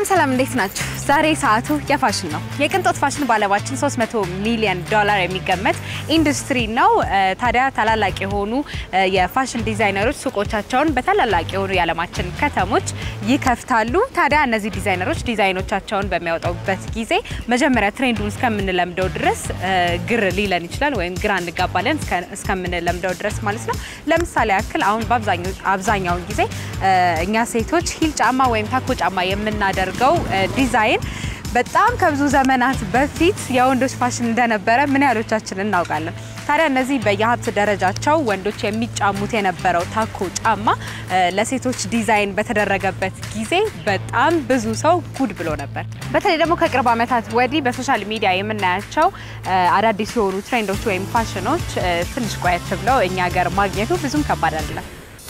ሰላም ሰላም፣ እንዴት ናችሁ? ዛሬ ሰዓቱ የፋሽን ነው። የቅንጦት ፋሽን በዓለማችን 300 ሚሊዮን ዶላር የሚገመት ኢንዱስትሪ ነው። ታዲያ ታላላቅ የሆኑ የፋሽን ዲዛይነሮች ሱቆቻቸውን በታላላቅ የሆኑ የዓለማችን ከተሞች ይከፍታሉ። ታዲያ እነዚህ ዲዛይነሮች ዲዛይኖቻቸውን በሚያወጣበት ጊዜ መጀመሪያ ትሬንዱን እስከምንለምደው ድረስ ግር ሊለን ይችላል፣ ወይም ግራ እንጋባለን እስከምንለምደው ድረስ ማለት ነው። ለምሳሌ ያክል አሁን በአብዛኛውን ጊዜ እኛ ሴቶች ሂል ጫማ ወይም ታኮ ጫማ የምናደርገው ዲዛይን በጣም ከብዙ ዘመናት በፊት የወንዶች ፋሽን እንደነበረ ምን ያህሎቻችን እናውቃለን? ታዲያ እነዚህ በየሀብት ደረጃቸው ወንዶች የሚጫሙት የነበረው ታኮ ጫማ ለሴቶች ዲዛይን በተደረገበት ጊዜ በጣም ብዙ ሰው ጉድ ብሎ ነበር። በተለይ ደግሞ ከቅርብ ዓመታት ወዲህ በሶሻል ሚዲያ የምናያቸው አዳዲስ የሆኑ ትሬንዶች ወይም ፋሽኖች ትንሽ ቆየት ብለው እኛ ሀገር ማግኘቱ ብዙም ከባድ አይደለም።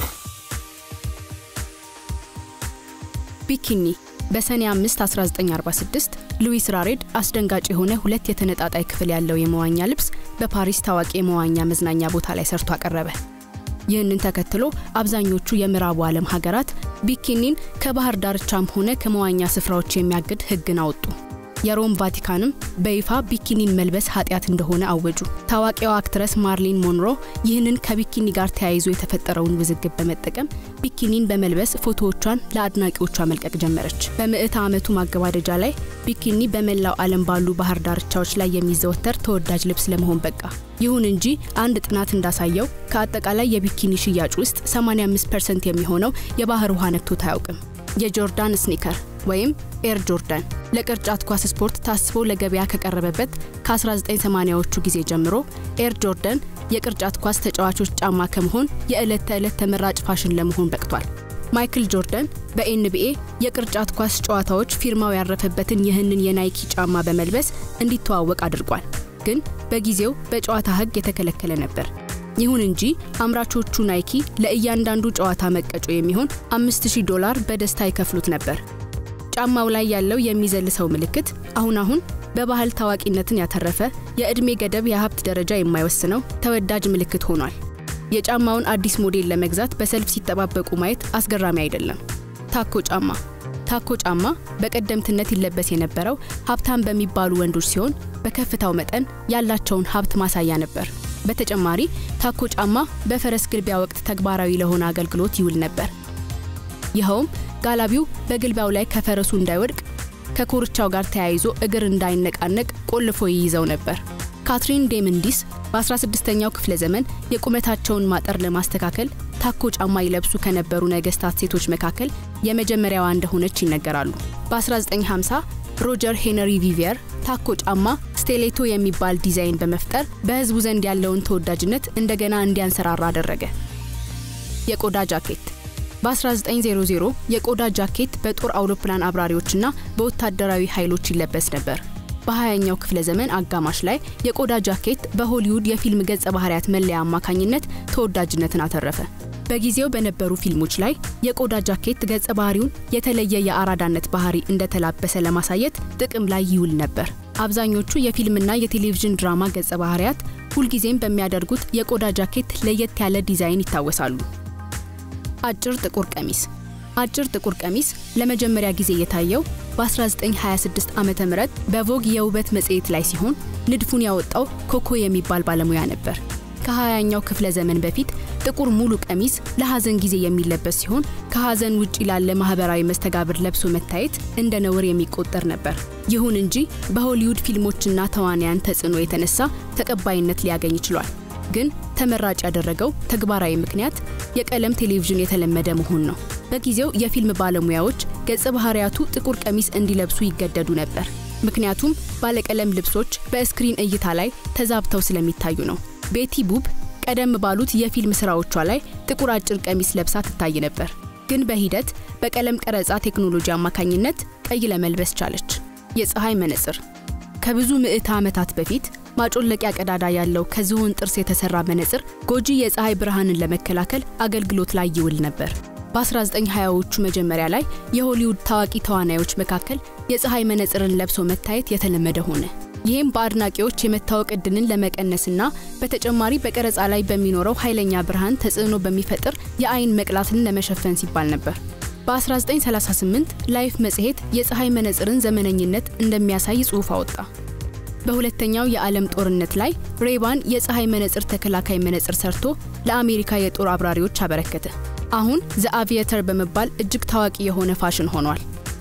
ቢኪኒ በሰኔ 5 1946 ሉዊስ ራሬድ አስደንጋጭ የሆነ ሁለት የተነጣጣይ ክፍል ያለው የመዋኛ ልብስ በፓሪስ ታዋቂ የመዋኛ መዝናኛ ቦታ ላይ ሰርቶ አቀረበ። ይህንን ተከትሎ አብዛኞቹ የምዕራቡ ዓለም ሀገራት ቢኪኒን ከባህር ዳርቻም ሆነ ከመዋኛ ስፍራዎች የሚያግድ ሕግን አወጡ። የሮም ቫቲካንም በይፋ ቢኪኒን መልበስ ኃጢአት እንደሆነ አወጁ። ታዋቂዋ አክትረስ ማርሊን ሞንሮ ይህንን ከቢኪኒ ጋር ተያይዞ የተፈጠረውን ውዝግብ በመጠቀም ቢኪኒን በመልበስ ፎቶዎቿን ለአድናቂዎቿ መልቀቅ ጀመረች። በምዕተ ዓመቱ ማገባደጃ ላይ ቢኪኒ በመላው ዓለም ባሉ ባህር ዳርቻዎች ላይ የሚዘወተር ተወዳጅ ልብስ ለመሆን በቃ። ይሁን እንጂ አንድ ጥናት እንዳሳየው ከአጠቃላይ የቢኪኒ ሽያጭ ውስጥ 85 ፐርሰንት የሚሆነው የባህር ውሃ ነክቶት አያውቅም። የጆርዳን ስኒከር ወይም ኤር ጆርዳን ለቅርጫት ኳስ ስፖርት ታስቦ ለገበያ ከቀረበበት ከ1980ዎቹ ጊዜ ጀምሮ ኤር ጆርዳን የቅርጫት ኳስ ተጫዋቾች ጫማ ከመሆን የዕለት ተዕለት ተመራጭ ፋሽን ለመሆን በቅቷል። ማይክል ጆርዳን በኤንቢኤ የቅርጫት ኳስ ጨዋታዎች ፊርማው ያረፈበትን ይህንን የናይኪ ጫማ በመልበስ እንዲተዋወቅ አድርጓል። ግን በጊዜው በጨዋታ ሕግ የተከለከለ ነበር። ይሁን እንጂ አምራቾቹ ናይኪ ለእያንዳንዱ ጨዋታ መቀጮ የሚሆን 5000 ዶላር በደስታ ይከፍሉት ነበር። ጫማው ላይ ያለው የሚዘል ሰው ምልክት አሁን አሁን በባህል ታዋቂነትን ያተረፈ የዕድሜ ገደብ የሀብት ደረጃ የማይወስነው ተወዳጅ ምልክት ሆኗል። የጫማውን አዲስ ሞዴል ለመግዛት በሰልፍ ሲጠባበቁ ማየት አስገራሚ አይደለም። ታኮ ጫማ ታኮ ጫማ በቀደምትነት ይለበስ የነበረው ሀብታም በሚባሉ ወንዶች ሲሆን በከፍታው መጠን ያላቸውን ሀብት ማሳያ ነበር። በተጨማሪ ታኮ ጫማ በፈረስ ግልቢያ ወቅት ተግባራዊ ለሆነ አገልግሎት ይውል ነበር። ይኸውም ጋላቢው በግልቢያው ላይ ከፈረሱ እንዳይወድቅ ከኮርቻው ጋር ተያይዞ እግር እንዳይነቃነቅ ቆልፎ ይይዘው ነበር። ካትሪን ዴምንዲስ በ16ኛው ክፍለ ዘመን የቁመታቸውን ማጠር ለማስተካከል ታኮ ጫማ ይለብሱ ከነበሩ ነገስታት ሴቶች መካከል የመጀመሪያዋ እንደሆነች ይነገራሉ። በ1950 ሮጀር ሄነሪ ቪቪየር ታኮ ጫማ ስቴሌቶ የሚባል ዲዛይን በመፍጠር በህዝቡ ዘንድ ያለውን ተወዳጅነት እንደገና እንዲያንሰራራ አደረገ። የቆዳ ጃኬት በ1900 የቆዳ ጃኬት በጦር አውሮፕላን አብራሪዎችና በወታደራዊ ኃይሎች ይለበስ ነበር። በ20ኛው ክፍለ ዘመን አጋማሽ ላይ የቆዳ ጃኬት በሆሊውድ የፊልም ገጸ ባህሪያት መለያ አማካኝነት ተወዳጅነትን አተረፈ። በጊዜው በነበሩ ፊልሞች ላይ የቆዳ ጃኬት ገጸ ባህሪውን የተለየ የአራዳነት ባህሪ እንደተላበሰ ለማሳየት ጥቅም ላይ ይውል ነበር። አብዛኞቹ የፊልምና የቴሌቪዥን ድራማ ገጸ ባህሪያት ሁልጊዜም በሚያደርጉት የቆዳ ጃኬት ለየት ያለ ዲዛይን ይታወሳሉ። አጭር ጥቁር ቀሚስ አጭር ጥቁር ቀሚስ ለመጀመሪያ ጊዜ የታየው በ1926 ዓ ም በቮግ የውበት መጽሔት ላይ ሲሆን ንድፉን ያወጣው ኮኮ የሚባል ባለሙያ ነበር። ከ20ኛው ክፍለ ዘመን በፊት ጥቁር ሙሉ ቀሚስ ለሐዘን ጊዜ የሚለበስ ሲሆን ከሐዘን ውጭ ላለ ማህበራዊ መስተጋብር ለብሶ መታየት እንደ ነውር የሚቆጠር ነበር። ይሁን እንጂ በሆሊውድ ፊልሞችና ተዋንያን ተጽዕኖ የተነሳ ተቀባይነት ሊያገኝ ችሏል። ግን ተመራጭ ያደረገው ተግባራዊ ምክንያት የቀለም ቴሌቪዥን የተለመደ መሆን ነው። በጊዜው የፊልም ባለሙያዎች ገጸ ባህሪያቱ ጥቁር ቀሚስ እንዲለብሱ ይገደዱ ነበር። ምክንያቱም ባለቀለም ልብሶች በስክሪን እይታ ላይ ተዛብተው ስለሚታዩ ነው። ቤቲ ቡብ ቀደም ባሉት የፊልም ስራዎቿ ላይ ጥቁር አጭር ቀሚስ ለብሳ ትታይ ነበር። ግን በሂደት በቀለም ቀረጻ ቴክኖሎጂ አማካኝነት ቀይ ለመልበስ ቻለች። የፀሐይ መነጽር ከብዙ ምዕተ ዓመታት በፊት ማጮለቂያ ቀዳዳ ያለው ከዝሆን ጥርስ የተሰራ መነጽር ጎጂ የፀሐይ ብርሃንን ለመከላከል አገልግሎት ላይ ይውል ነበር። በ1920ዎቹ መጀመሪያ ላይ የሆሊውድ ታዋቂ ተዋናዮች መካከል የፀሐይ መነጽርን ለብሶ መታየት የተለመደ ሆነ። ይህም በአድናቂዎች የመታወቅ እድልን ለመቀነስና በተጨማሪ በቀረጻ ላይ በሚኖረው ኃይለኛ ብርሃን ተጽዕኖ በሚፈጥር የአይን መቅላትን ለመሸፈን ሲባል ነበር። በ1938 ላይፍ መጽሔት የፀሐይ መነጽርን ዘመነኝነት እንደሚያሳይ ጽሑፍ አወጣ። በሁለተኛው የዓለም ጦርነት ላይ ሬባን የፀሐይ መነጽር ተከላካይ መነጽር ሰርቶ ለአሜሪካ የጦር አብራሪዎች አበረከተ። አሁን ዘ አቪየተር በመባል እጅግ ታዋቂ የሆነ ፋሽን ሆኗል።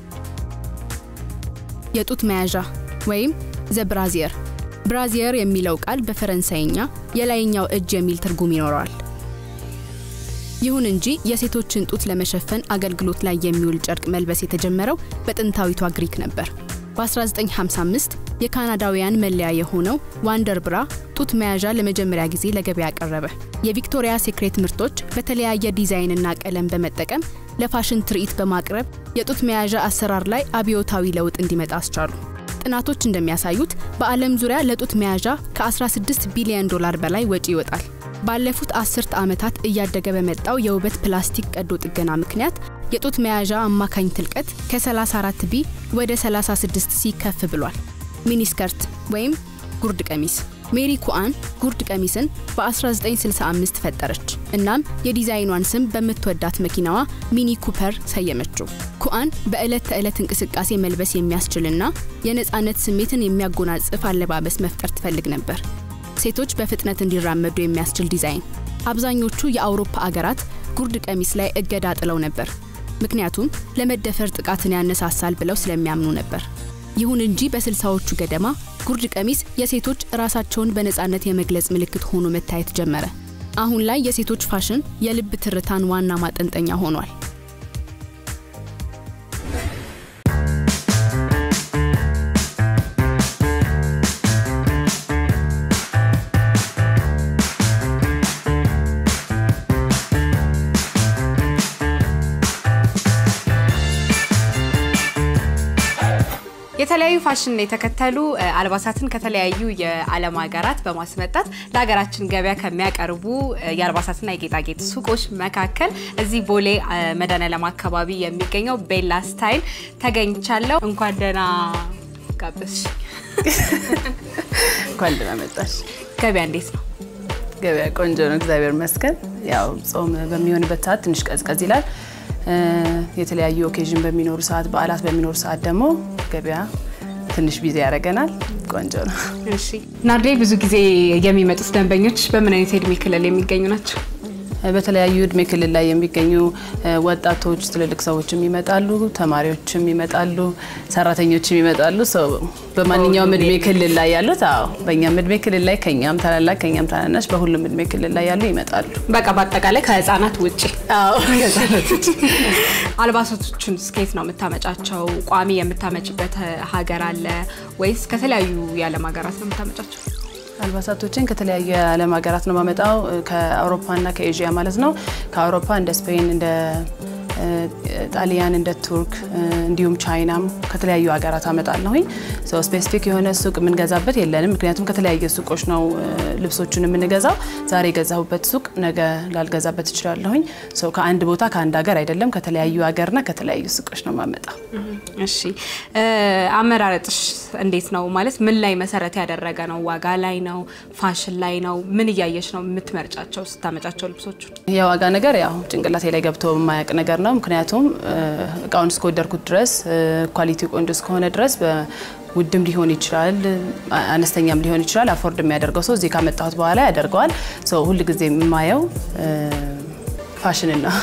የጡት መያዣ ወይም ዘ ብራዚየር። ብራዚየር የሚለው ቃል በፈረንሳይኛ የላይኛው እጅ የሚል ትርጉም ይኖረዋል። ይሁን እንጂ የሴቶችን ጡት ለመሸፈን አገልግሎት ላይ የሚውል ጨርቅ መልበስ የተጀመረው በጥንታዊቷ ግሪክ ነበር። በ1955 የካናዳውያን መለያ የሆነው ዋንደር ብራ ጡት መያዣ ለመጀመሪያ ጊዜ ለገበያ ቀረበ። የቪክቶሪያ ሴክሬት ምርቶች በተለያየ ዲዛይንና ቀለም በመጠቀም ለፋሽን ትርኢት በማቅረብ የጡት መያዣ አሰራር ላይ አብዮታዊ ለውጥ እንዲመጣ አስቻሉ። ጥናቶች እንደሚያሳዩት በዓለም ዙሪያ ለጡት መያዣ ከ16 ቢሊዮን ዶላር በላይ ወጪ ይወጣል። ባለፉት አስርት ዓመታት እያደገ በመጣው የውበት ፕላስቲክ ቀዶ ጥገና ምክንያት የጡት መያዣ አማካኝ ትልቀት ከ34 ቢ ወደ 36 ሲ ከፍ ብሏል። ሚኒስከርት ወይም ጉርድ ቀሚስ ሜሪ ኩአን ጉርድ ቀሚስን በ1965 ፈጠረች። እናም የዲዛይኗን ስም በምትወዳት መኪናዋ ሚኒ ኩፐር ሰየመችው። ኩአን በዕለት ተዕለት እንቅስቃሴ መልበስ የሚያስችልና የነፃነት ስሜትን የሚያጎናጽፍ አለባበስ መፍጠር ትፈልግ ነበር። ሴቶች በፍጥነት እንዲራመዱ የሚያስችል ዲዛይን። አብዛኞቹ የአውሮፓ አገራት ጉርድ ቀሚስ ላይ እገዳ ጥለው ነበር፣ ምክንያቱም ለመደፈር ጥቃትን ያነሳሳል ብለው ስለሚያምኑ ነበር። ይሁን እንጂ በስልሳዎቹ ገደማ ጉርድ ቀሚስ የሴቶች ራሳቸውን በነፃነት የመግለጽ ምልክት ሆኖ መታየት ጀመረ። አሁን ላይ የሴቶች ፋሽን የልብ ትርታን ዋና ማጠንጠኛ ሆኗል። የተለያዩ ፋሽን የተከተሉ አልባሳትን ከተለያዩ የዓለም ሀገራት በማስመጣት ለሀገራችን ገበያ ከሚያቀርቡ የአልባሳትና የጌጣጌጥ ሱቆች መካከል እዚህ ቦሌ መድኃኔዓለም አካባቢ የሚገኘው ቤላ ስታይል ተገኝቻለሁ። እንኳን ደህና ጋበዝሽ። እንኳን ደህና መጣሽ። ገበያ እንዴት ነው? ገበያ ቆንጆ ነው፣ እግዚአብሔር ይመስገን። ያው ጾም በሚሆንበት ሰዓት ትንሽ ቀዝቀዝ ይላል። የተለያዩ ኦኬዥን በሚኖሩ ሰዓት፣ በዓላት በሚኖሩ ሰዓት ደግሞ ገበያ ትንሽ ቢዚ ያደርገናል። ቆንጆ ነው። እሺ ናርዴ፣ ብዙ ጊዜ የሚመጡት ደንበኞች በምን አይነት የእድሜ ክልል የሚገኙ ናቸው? በተለያዩ እድሜ ክልል ላይ የሚገኙ ወጣቶች፣ ትልልቅ ሰዎችም ይመጣሉ፣ ተማሪዎችም ይመጣሉ፣ ሰራተኞችም ይመጣሉ። ሰው በማንኛውም እድሜ ክልል ላይ ያሉት አዎ፣ በእኛም እድሜ ክልል ላይ ከኛም ታላላቅ ከኛም ታናናሽ በሁሉም እድሜ ክልል ላይ ያሉ ይመጣሉ። በቃ በአጠቃላይ ከህፃናት ውጭ አዎ፣ ከህፃናት ውጭ። አልባሳቶቹን ስኬት ነው የምታመጫቸው? ቋሚ የምታመጭበት ሀገር አለ ወይስ ከተለያዩ የዓለም ሀገራት ነው የምታመጫቸው? አልባሳቶችን ከተለያዩ የዓለም ሀገራት ነው ማመጣው፣ ከአውሮፓና ከኤዥያ ማለት ነው። ከአውሮፓ እንደ ስፔን፣ እንደ ጣሊያን፣ እንደ ቱርክ እንዲሁም ቻይናም ከተለያዩ ሀገራት አመጣለሁኝ። ስፔሲፊክ የሆነ ሱቅ የምንገዛበት የለንም፣ ምክንያቱም ከተለያየ ሱቆች ነው ልብሶቹን የምንገዛው። ዛሬ የገዛሁበት ሱቅ ነገ ላልገዛበት እችላለሁኝ። ከአንድ ቦታ ከአንድ ሀገር አይደለም፣ ከተለያዩ ሀገርና ከተለያዩ ሱቆች ነው ማመጣው። እሺ አመራረጥሽ እንዴት ነው? ማለት ምን ላይ መሰረት ያደረገ ነው? ዋጋ ላይ ነው? ፋሽን ላይ ነው? ምን እያየሽ ነው የምትመርጫቸው ስታመጫቸው ልብሶቹ? የዋጋ ነገር ያው ጭንቅላቴ ላይ ገብቶ የማያውቅ ነገር ነው። ምክንያቱም እቃውን እስከወደድኩት ድረስ ኳሊቲ ቆንጆ እስከሆነ ድረስ ውድም ሊሆን ይችላል፣ አነስተኛም ሊሆን ይችላል። አፎርድ የሚያደርገው ሰው እዚህ ካመጣሁት በኋላ ያደርገዋል። ሁል ጊዜ የማየው ፋሽንን ነው።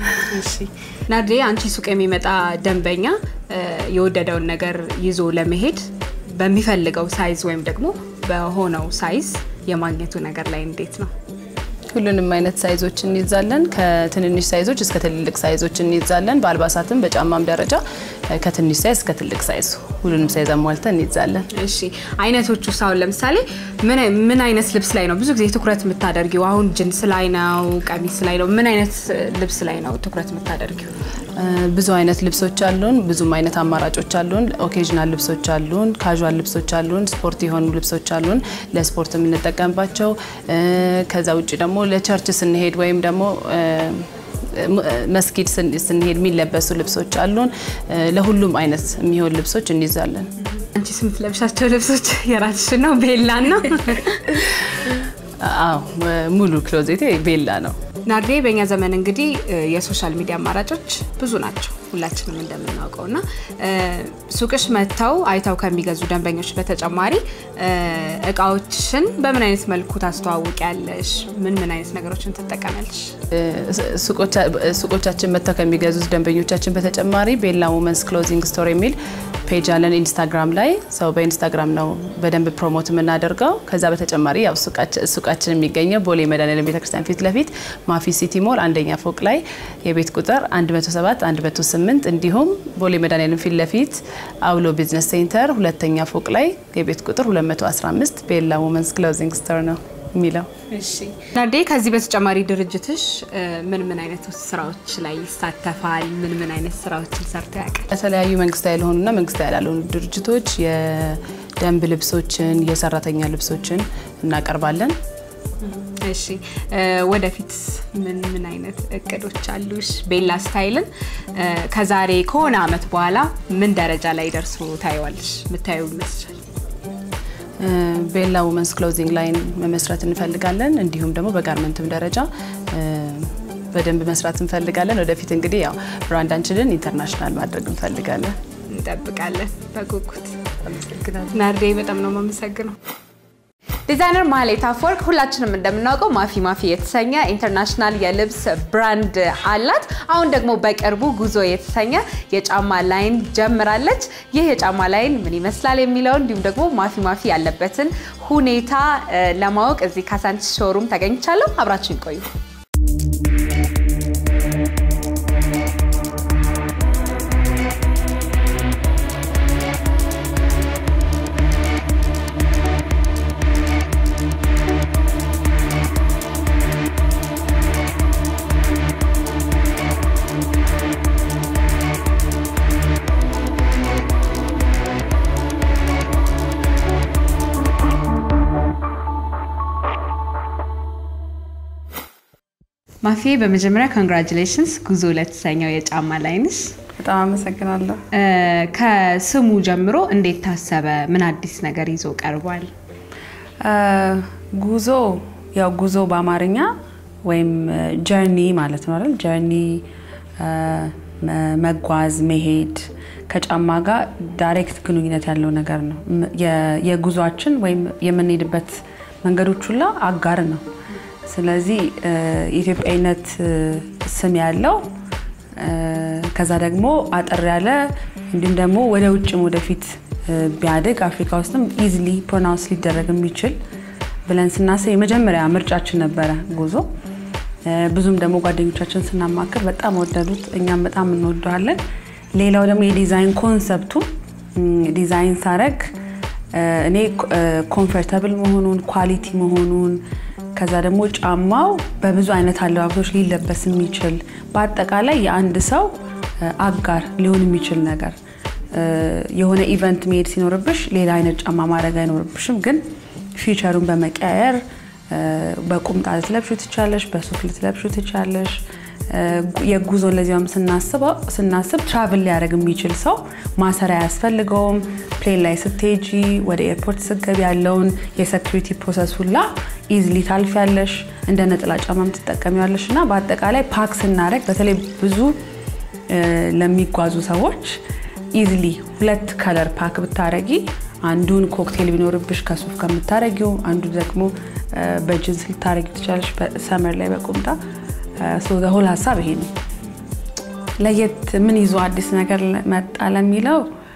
ናርዲ፣ አንቺ ሱቅ የሚመጣ ደንበኛ የወደደውን ነገር ይዞ ለመሄድ በሚፈልገው ሳይዝ ወይም ደግሞ በሆነው ሳይዝ የማግኘቱ ነገር ላይ እንዴት ነው? ሁሉንም አይነት ሳይዞች እንይዛለን። ከትንንሽ ሳይዞች እስከ ትልልቅ ሳይዞች እንይዛለን። በአልባሳትም በጫማም ደረጃ ከትንሽ ሳይዝ እስከ ትልቅ ሳይዝ ሁሉንም ሳይዝ አሟልተን እንይዛለን። እሺ አይነቶቹ አሁን ለምሳሌ ምን አይነት ልብስ ላይ ነው ብዙ ጊዜ ትኩረት የምታደርጊው? አሁን ጅንስ ላይ ነው? ቀሚስ ላይ ነው? ምን አይነት ልብስ ላይ ነው ትኩረት የምታደርጊው? ብዙ አይነት ልብሶች አሉን። ብዙም አይነት አማራጮች አሉን። ኦኬዥናል ልብሶች አሉን፣ ካዥዋል ልብሶች አሉን፣ ስፖርት የሆኑ ልብሶች አሉን፣ ለስፖርት የምንጠቀምባቸው። ከዛ ውጭ ደግሞ ለቸርች ስንሄድ ወይም ደግሞ መስጊድ ስንሄድ የሚለበሱ ልብሶች አሉን። ለሁሉም አይነት የሚሆን ልብሶች እንይዛለን። አንቺ የምትለብሻቸው ልብሶች የራስሽ ነው? ቤላ ነው? አዎ ሙሉ ክሎዜቴ ቤላ ነው። ናርዴ በእኛ ዘመን እንግዲህ የሶሻል ሚዲያ አማራጮች ብዙ ናቸው ሁላችንም እንደምናውቀው እና ሱቅሽ መጥተው አይተው ከሚገዙ ደንበኞች በተጨማሪ እቃዎችን በምን አይነት መልኩ ታስተዋውቂያለሽ? ምን ምን አይነት ነገሮችን ትጠቀሚያለሽ? ሱቆቻችን መጥተው ከሚገዙት ደንበኞቻችን በተጨማሪ ቤላ ውመንስ ክሎዚንግ ስቶር የሚል ፔጅ አለን ኢንስታግራም ላይ ሰው በኢንስታግራም ነው በደንብ ፕሮሞት የምናደርገው። ከዛ በተጨማሪ ያው ሱቃችን የሚገኘው ቦሌ መድኃኔዓለም ቤተክርስቲያን ፊት ለፊት ማፊ ሲቲ ሞል አንደኛ ፎቅ ላይ የቤት ቁጥር 107 108 እንዲሁም ቦሌ መድኃኔዓለም ፊት ለፊት አውሎ ቢዝነስ ሴንተር ሁለተኛ ፎቅ ላይ የቤት ቁጥር 215 ቤላ ውመንስ ክሎዚንግ ስቶር ነው የሚለው። እሺ ናርዴ፣ ከዚህ በተጨማሪ ድርጅትሽ ምን ምን አይነት ስራዎች ላይ ይሳተፋል? ምን ምን አይነት ስራዎችን ሰርቶ ያውቃል? የተለያዩ መንግስታዊ ያልሆኑና መንግስታዊ ያልሆኑ ድርጅቶች የደንብ ልብሶችን፣ የሰራተኛ ልብሶችን እናቀርባለን። እሺ ወደፊት ምን ምን አይነት እቅዶች አሉሽ? ቤላ ስታይልን ከዛሬ ከሆነ አመት በኋላ ምን ደረጃ ላይ ደርሶ ታየዋለሽ? ምታየው ይመስላል? ቤላ ውመንስ ክሎዚንግ ላይን መመስረት እንፈልጋለን። እንዲሁም ደግሞ በጋርመንትም ደረጃ በደንብ መስራት እንፈልጋለን። ወደፊት እንግዲህ ያው ብራንዳችንን ኢንተርናሽናል ማድረግ እንፈልጋለን። እንጠብቃለን በጉጉት። ናርዴ በጣም ነው የማመሰግነው። ዲዛይነር ማህሌት አፈወርቅ ሁላችንም እንደምናውቀው ማፊ ማፊ የተሰኘ ኢንተርናሽናል የልብስ ብራንድ አላት። አሁን ደግሞ በቅርቡ ጉዞ የተሰኘ የጫማ ላይን ጀምራለች። ይህ የጫማ ላይን ምን ይመስላል የሚለው እንዲሁም ደግሞ ማፊ ማፊ ያለበትን ሁኔታ ለማወቅ እዚህ ካሳንቺስ ሾሩም ተገኝቻለሁ። አብራችን ቆዩ። ማፊ በመጀመሪያ ኮንግራጁሌሽንስ ጉዞ ለተሰኘው የጫማ ላይንሽ በጣም አመሰግናለሁ። ከስሙ ጀምሮ እንዴት ታሰበ? ምን አዲስ ነገር ይዞ ቀርቧል? ጉዞ ያው ጉዞ በአማርኛ ወይም ጀርኒ ማለት ነው አይደል? ጀርኒ መጓዝ፣ መሄድ ከጫማ ጋር ዳይሬክት ግንኙነት ያለው ነገር ነው። የጉዟችን ወይም የምንሄድበት መንገዶች ሁላ አጋር ነው። ስለዚህ የኢትዮጵያዊነት ስም ያለው ከዛ ደግሞ አጠር ያለ እንዲሁም ደግሞ ወደ ውጭም ወደፊት ቢያድግ አፍሪካ ውስጥም ኢዝሊ ፕሮናውንስ ሊደረግ የሚችል ብለን ስናስብ የመጀመሪያ ምርጫችን ነበረ ጉዞ። ብዙም ደግሞ ጓደኞቻችን ስናማክር በጣም ወደዱት፣ እኛም በጣም እንወደዋለን። ሌላው ደግሞ የዲዛይን ኮንሰፕቱ ዲዛይን ሳረግ እኔ ኮምፎርተብል መሆኑን ኳሊቲ መሆኑን ከዛ ደግሞ ጫማው በብዙ አይነት አለባበሶች ሊለበስ የሚችል በአጠቃላይ የአንድ ሰው አጋር ሊሆን የሚችል ነገር የሆነ ኢቨንት መሄድ ሲኖርብሽ ሌላ አይነት ጫማ ማድረግ አይኖርብሽም። ግን ፊቸሩን በመቀያየር በቁምጣ ልትለብሹ ትቻለሽ፣ በሱፍ ልትለብሹ ትቻለሽ። የጉዞ ለዚያም ስናስብ ትራቭል ሊያደርግ የሚችል ሰው ማሰሪያ አያስፈልገውም። ፕሌን ላይ ስትሄጂ ወደ ኤርፖርት ስትገቢ ያለውን የሴኩሪቲ ፕሮሰስ ሁላ ኢዝሊ ታልፊያለሽ። እንደ ነጠላ ጫማም ትጠቀሚዋለሽ እና በአጠቃላይ ፓክ ስናደርግ በተለይ ብዙ ለሚጓዙ ሰዎች ኢዝሊ ሁለት ከለር ፓክ ብታረጊ አንዱን ኮክቴል ቢኖርብሽ ከሱፍ ከምታረጊው፣ አንዱ ደግሞ በጅንስ ልታረጊ ትችላለሽ፣ ሰመር ላይ በቁምጣ ሆል ሀሳብ ይሄ ነው። ለየት ምን ይዞ አዲስ ነገር መጣ ለሚለው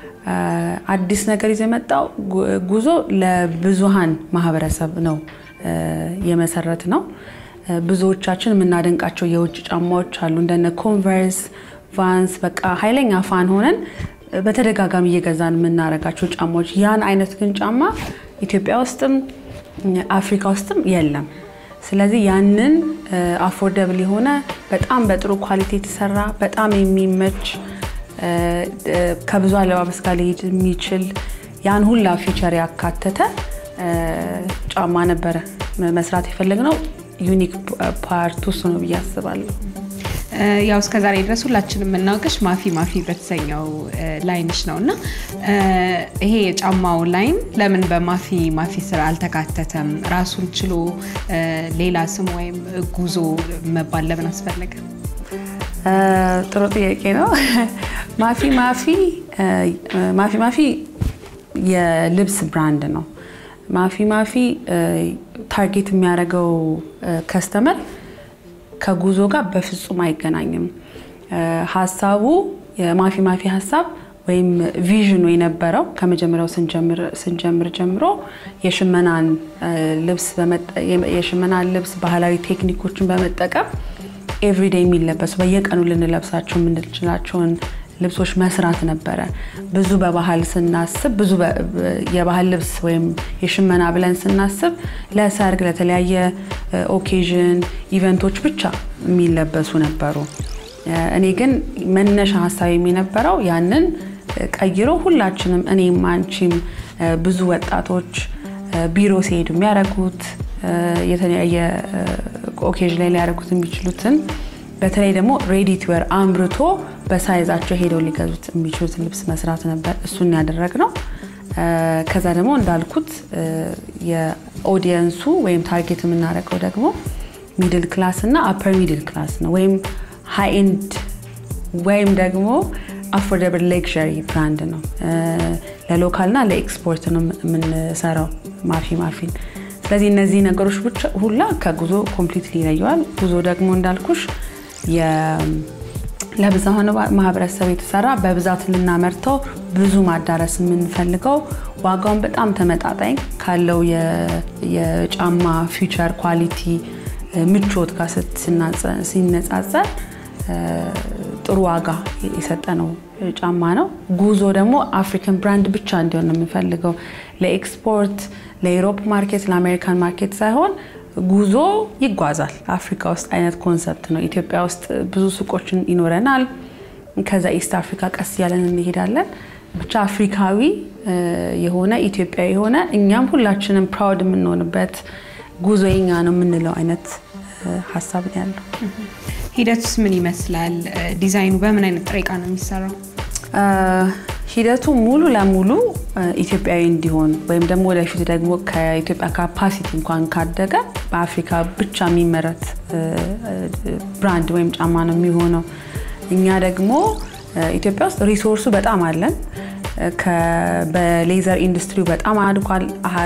አዲስ ነገር ይዞ የመጣው ጉዞ ለብዙሃን ማህበረሰብ ነው የመሰረት ነው። ብዙዎቻችን የምናደንቃቸው የውጭ ጫማዎች አሉ እንደነ ኮንቨርስ፣ ቫንስ በቃ ኃይለኛ ፋን ሆነን በተደጋጋሚ እየገዛን የምናደርጋቸው ጫማዎች ያን አይነት ግን ጫማ ኢትዮጵያ ውስጥም አፍሪካ ውስጥም የለም። ስለዚህ ያንን አፎርደብል የሆነ በጣም በጥሩ ኳሊቲ የተሰራ በጣም የሚመች ከብዙ አለባበስ ጋር ሊሄድ የሚችል ያን ሁላ ፊቸር ያካተተ ጫማ ነበረ መስራት የፈለግነው። ዩኒክ ፓርቱ እሱ ነው ብዬ አስባለሁ። ያው እስከ ዛሬ ድረስ ሁላችንም የምናውቅሽ ማፊ ማፊ በተሰኘው ላይንሽ ነው እና ይሄ የጫማው ላይን ለምን በማፊ ማፊ ስር አልተካተተም? ራሱን ችሎ ሌላ ስም ወይም ጉዞ መባል ለምን አስፈለገ? ጥሩ ጥያቄ ነው። ማፊ ማፊ ማፊ ማፊ የልብስ ብራንድ ነው። ማፊ ማፊ ታርጌት የሚያደርገው ከስተመር ከጉዞ ጋር በፍጹም አይገናኝም። ሀሳቡ የማፊ ማፊ ሀሳብ ወይም ቪዥኑ የነበረው ከመጀመሪያው ስንጀምር ጀምሮ የሽመናን ልብስ የሽመናን ልብስ ባህላዊ ቴክኒኮችን በመጠቀም ኤቭሪዴይ የሚለበሱ በየቀኑ ልንለብሳቸው የምንችላቸውን ልብሶች መስራት ነበረ። ብዙ በባህል ስናስብ ብዙ የባህል ልብስ ወይም የሽመና ብለን ስናስብ ለሰርግ፣ ለተለያየ ኦኬዥን ኢቨንቶች ብቻ የሚለበሱ ነበሩ። እኔ ግን መነሻ ሀሳብ የነበረው ያንን ቀይሮ ሁላችንም እኔም አንቺም ብዙ ወጣቶች ቢሮ ሲሄዱ የሚያደርጉት የተለያየ ኦኬዥን ላይ ሊያደርጉት የሚችሉትን በተለይ ደግሞ ሬዲ ቱ ዌር አምርቶ በሳይዛቸው ሄደው ሊገዙት የሚችሉትን ልብስ መስራት ነበር። እሱን ያደረግ ነው። ከዛ ደግሞ እንዳልኩት የኦዲየንሱ ወይም ታርጌት የምናደርገው ደግሞ ሚድል ክላስ እና አፐር ሚድል ክላስ ነው ወይም ሃይ ኤንድ ወይም ደግሞ አፎርደብል ሌክዠሪ ብራንድ ነው። ለሎካልና ለኤክስፖርት ነው የምንሰራው ማፊ ማፊን። ስለዚህ እነዚህ ነገሮች ሁላ ከጉዞ ኮምፕሊትሊ ይለየዋል። ጉዞ ደግሞ እንዳልኩሽ ለብዙኃኑ ማህበረሰብ የተሰራ በብዛት ልናመርተው ብዙ ማዳረስ የምንፈልገው ዋጋውን በጣም ተመጣጣኝ ካለው የጫማ ፊውቸር ኳሊቲ ምቾት ጋር ሲነጻጸር ጥሩ ዋጋ የሰጠ ነው ጫማ ነው። ጉዞ ደግሞ አፍሪካን ብራንድ ብቻ እንዲሆን ነው የምንፈልገው ለኤክስፖርት ለዩሮፕ ማርኬት ለአሜሪካን ማርኬት ሳይሆን ጉዞ ይጓዛል አፍሪካ ውስጥ አይነት ኮንሰፕት ነው። ኢትዮጵያ ውስጥ ብዙ ሱቆችን ይኖረናል። ከዛ ኢስት አፍሪካ ቀስ እያለን እንሄዳለን። ብቻ አፍሪካዊ የሆነ ኢትዮጵያዊ የሆነ እኛም ሁላችንም ፕራውድ የምንሆንበት ጉዞ የኛ ነው የምንለው አይነት ሀሳብ ነው ያለው። ሂደቱስ ምን ይመስላል? ዲዛይኑ በምን አይነት ጥሬ ዕቃ ነው የሚሰራው? ሂደቱ ሙሉ ለሙሉ ኢትዮጵያዊ እንዲሆን ወይም ደግሞ ወደፊት ደግሞ ከኢትዮጵያ ካፓሲቲ እንኳን ካደገ በአፍሪካ ብቻ የሚመረት ብራንድ ወይም ጫማ ነው የሚሆነው። እኛ ደግሞ ኢትዮጵያ ውስጥ ሪሶርሱ በጣም አለን። በሌዘር ኢንዱስትሪው በጣም አድጓል።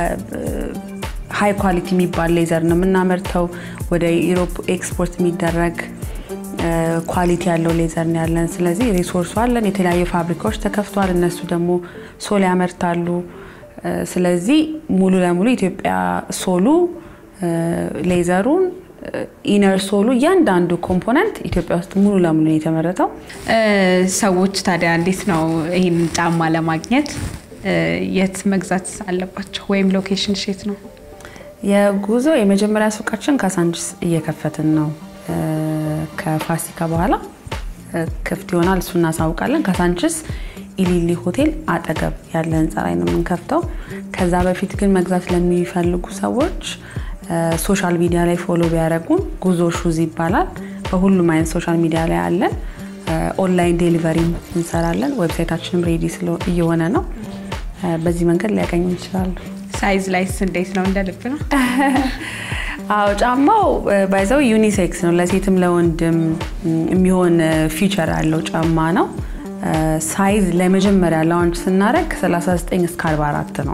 ሃይ ኳሊቲ የሚባል ሌዘር ነው የምናመርተው። ወደ ኢሮፕ ኤክስፖርት የሚደረግ ኳሊቲ ያለው ሌዘር ነው ያለን። ስለዚህ ሪሶርሱ አለን። የተለያዩ ፋብሪካዎች ተከፍተዋል። እነሱ ደግሞ ሶል ያመርታሉ። ስለዚህ ሙሉ ለሙሉ ኢትዮጵያ ሶሉ ሌዘሩን ኢነር ሶሉ እያንዳንዱ ኮምፖነንት ኢትዮጵያ ውስጥ ሙሉ ለሙሉ የተመረተው። ሰዎች ታዲያ እንዴት ነው ይህን ጫማ ለማግኘት የት መግዛት አለባቸው? ወይም ሎኬሽን ሼት ነው? የጉዞ የመጀመሪያ ሱቃችን ካሳንችስ እየከፈትን ነው። ከፋሲካ በኋላ ክፍት ይሆናል። እሱ እናሳውቃለን። ካሳንችስ ኢሊሊ ሆቴል አጠገብ ያለ ህንፃ ላይ ነው የምንከፍተው። ከዛ በፊት ግን መግዛት ለሚፈልጉ ሰዎች ሶሻል ሚዲያ ላይ ፎሎ ቢያደርጉን ጉዞ ሹዝ ይባላል። በሁሉም አይነት ሶሻል ሚዲያ ላይ አለን። ኦንላይን ዴሊቨሪ እንሰራለን። ዌብሳይታችንም ሬዲ እየሆነ ነው። በዚህ መንገድ ሊያገኙ ይችላሉ። ሳይዝ ላይስ እንዴት ነው? እንደ ልብ ነው? አዎ ጫማው ባይዘው ዩኒሴክስ ነው። ለሴትም ለወንድም የሚሆን ፊቸር ያለው ጫማ ነው። ሳይዝ ለመጀመሪያ ላውንች ስናደርግ 39 እስከ 44 ነው።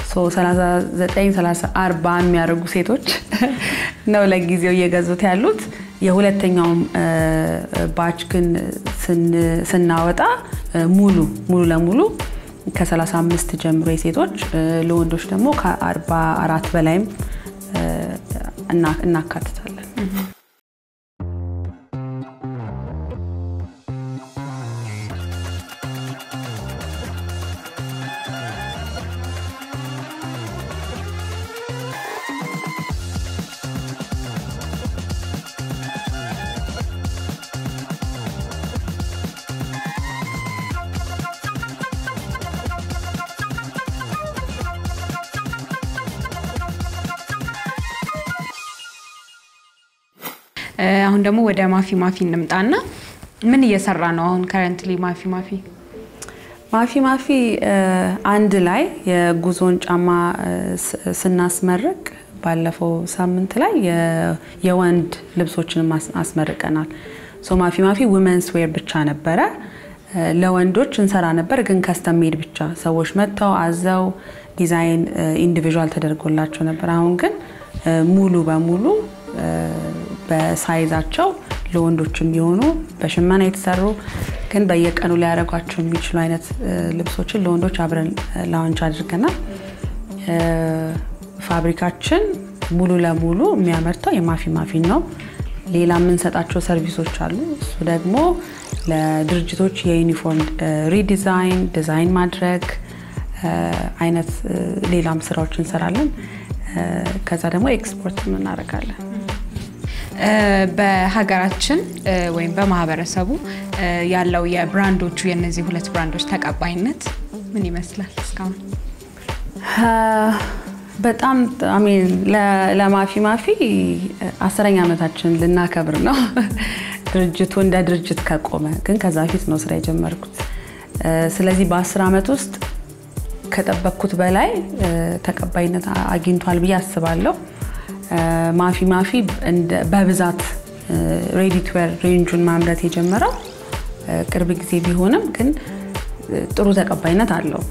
39 40 የሚያደርጉ ሴቶች ነው ለጊዜው እየገዙት ያሉት። የሁለተኛውም ባች ግን ስናወጣ ሙሉ ሙሉ ለሙሉ ከ35 ጀምሮ የሴቶች ለወንዶች ደግሞ ከ44 በላይም እናካትታለን። አሁን ደግሞ ወደ ማፊ ማፊ እንምጣና ምን እየሰራ ነው አሁን ከረንትሊ ማፊ ማፊ? ማፊ ማፊ አንድ ላይ የጉዞን ጫማ ስናስመርቅ ባለፈው ሳምንት ላይ የወንድ ልብሶችን አስመርቀናል። ሶ ማፊ ማፊ ውመንስ ዌር ብቻ ነበረ። ለወንዶች እንሰራ ነበር፣ ግን ከስተም ሜድ ብቻ ሰዎች መጥተው አዘው ዲዛይን ኢንዲቪዥዋል ተደርጎላቸው ነበር። አሁን ግን ሙሉ በሙሉ በሳይዛቸው ለወንዶች የሚሆኑ በሽመና የተሰሩ ግን በየቀኑ ሊያደርጓቸው የሚችሉ አይነት ልብሶችን ለወንዶች አብረን ላውንች አድርገናል። ፋብሪካችን ሙሉ ለሙሉ የሚያመርተው የማፊ ማፊን ነው። ሌላ የምንሰጣቸው ሰርቪሶች አሉ። እሱ ደግሞ ለድርጅቶች የዩኒፎርም ሪዲዛይን፣ ዲዛይን ማድረግ አይነት ሌላም ስራዎች እንሰራለን። ከዛ ደግሞ ኤክስፖርት እናደርጋለን። በሀገራችን ወይም በማህበረሰቡ ያለው የብራንዶቹ የእነዚህ ሁለት ብራንዶች ተቀባይነት ምን ይመስላል እስካሁን? በጣም አሜን ለማፊ ማፊ አስረኛ ዓመታችን ልናከብር ነው። ድርጅቱ እንደ ድርጅት ከቆመ ግን ከዛ በፊት ነው ስራ የጀመርኩት። ስለዚህ በአስር ዓመት ውስጥ ከጠበቅኩት በላይ ተቀባይነት አግኝቷል ብዬ አስባለሁ። ማፊ ማፊ በብዛት ሬዲ ቱ ዌር ሬንጁን ማምረት የጀመረው ቅርብ ጊዜ ቢሆንም ግን ጥሩ ተቀባይነት አለው።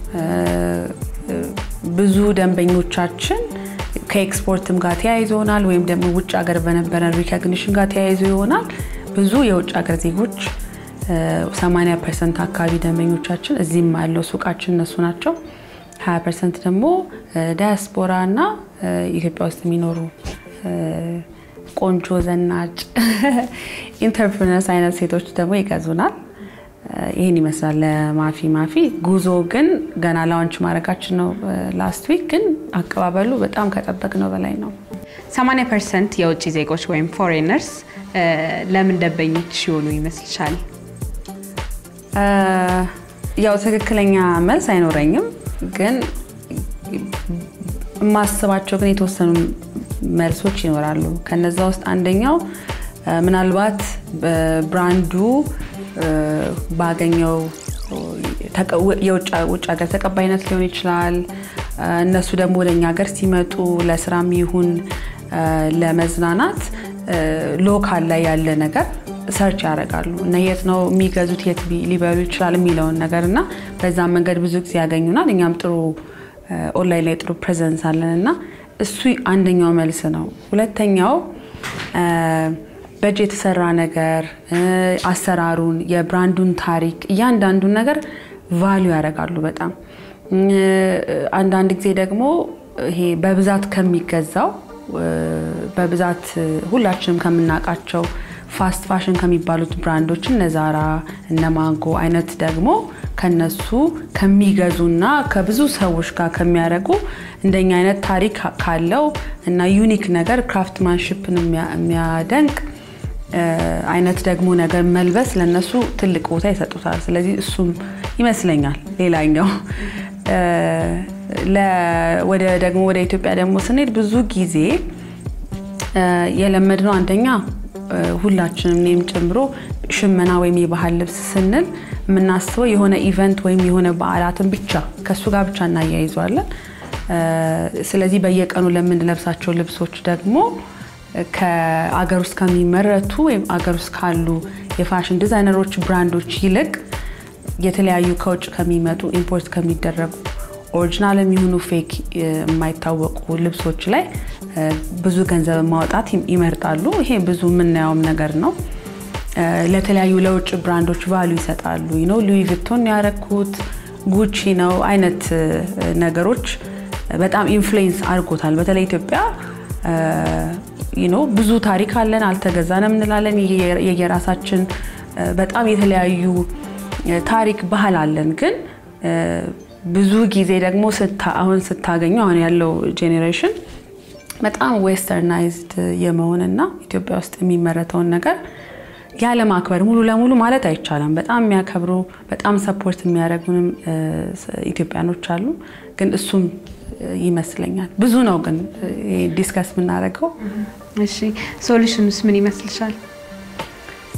ብዙ ደንበኞቻችን ከኤክስፖርትም ጋር ተያይዞ ይሆናል ወይም ደግሞ ውጭ ሀገር በነበረን ሪኮግኒሽን ጋር ተያይዞ ይሆናል። ብዙ የውጭ ሀገር ዜጎች 80 ፐርሰንት አካባቢ ደንበኞቻችን እዚህም ያለው ሱቃችን እነሱ ናቸው። 20 ፐርሰንት ደግሞ ዳያስፖራ እና ኢትዮጵያ ውስጥ የሚኖሩ ቆንጆ ዘናጭ ኢንተርፕርነርስ አይነት ሴቶች ደግሞ ይገዙናል። ይህን ይመስላል ለማፊ ማፊ። ጉዞ ግን ገና ላውንች ማድረጋችን ነው ላስት ዊክ፣ ግን አቀባበሉ በጣም ከጠበቅነው በላይ ነው። 80 ፐርሰንት የውጭ ዜጎች ወይም ፎሬነርስ ለምን ደንበኞች ሲሆኑ ይመስልሻል? ያው ትክክለኛ መልስ አይኖረኝም፣ ግን የማስባቸው ግን የተወሰኑ መልሶች ይኖራሉ። ከነዛ ውስጥ አንደኛው ምናልባት ብራንዱ ባገኘው የውጭ ሀገር ተቀባይነት ሊሆን ይችላል። እነሱ ደግሞ ወደ እኛ ሀገር ሲመጡ ለስራም ይሁን ለመዝናናት ሎካል ላይ ያለ ነገር ሰርች ያደርጋሉ እና የት ነው የሚገዙት፣ የት ሊበሉ ይችላል የሚለውን ነገር እና በዛ መንገድ ብዙ ጊዜ ያገኙናል። እኛም ጥሩ ኦንላይን ላይ ጥሩ ፕሬዘንስ አለን እና እሱ አንደኛው መልስ ነው። ሁለተኛው በእጅ የተሰራ ነገር አሰራሩን፣ የብራንዱን ታሪክ፣ እያንዳንዱን ነገር ቫሊዩ ያደርጋሉ በጣም አንዳንድ ጊዜ ደግሞ ይሄ በብዛት ከሚገዛው በብዛት ሁላችንም ከምናውቃቸው ፋስት ፋሽን ከሚባሉት ብራንዶች እነ ዛራ እነ ማንጎ አይነት ደግሞ ከነሱ ከሚገዙና ከብዙ ሰዎች ጋር ከሚያደርጉ እንደኛ አይነት ታሪክ ካለው እና ዩኒክ ነገር ክራፍትማንሽፕን የሚያደንቅ አይነት ደግሞ ነገር መልበስ ለነሱ ትልቅ ቦታ ይሰጡታል። ስለዚህ እሱም ይመስለኛል ሌላኛው። ወደ ደግሞ ወደ ኢትዮጵያ ደግሞ ስንሄድ ብዙ ጊዜ የለመድነው አንደኛ ሁላችንም እኔም ጨምሮ ሽመና ወይም የባህል ልብስ ስንል የምናስበው የሆነ ኢቨንት ወይም የሆነ በዓላትን ብቻ ከእሱ ጋር ብቻ እናያይዘዋለን። ስለዚህ በየቀኑ ለምንለብሳቸው ልብሶች ደግሞ ከአገር ውስጥ ከሚመረቱ ወይም አገር ውስጥ ካሉ የፋሽን ዲዛይነሮች ብራንዶች ይልቅ የተለያዩ ከውጭ ከሚመጡ ኢምፖርት ከሚደረጉ ኦሪጂናል የሚሆኑ ፌክ የማይታወቁ ልብሶች ላይ ብዙ ገንዘብ ማውጣት ይመርጣሉ። ይሄ ብዙ የምናየውም ነገር ነው። ለተለያዩ ለውጭ ብራንዶች ቫሉ ይሰጣሉ። ነው ሉዊ ቪቶን ያረኩት ጉቺ ነው አይነት ነገሮች በጣም ኢንፍሉዌንስ አድርጎታል። በተለይ ኢትዮጵያ ብዙ ታሪክ አለን፣ አልተገዛንም እንላለን። የየራሳችን በጣም የተለያዩ ታሪክ ባህል አለን ግን ብዙ ጊዜ ደግሞ አሁን ስታገኙ አሁን ያለው ጄኔሬሽን በጣም ዌስተርናይዝድ የመሆንና ኢትዮጵያ ውስጥ የሚመረተውን ነገር ያለማክበር ሙሉ ለሙሉ ማለት አይቻልም። በጣም የሚያከብሩ በጣም ሰፖርት የሚያደርጉንም ኢትዮጵያኖች አሉ። ግን እሱም ይመስለኛል ብዙ ነው ግን ዲስከስ የምናደርገው። እሺ ሶሉሽኑስ ምን ይመስልሻል?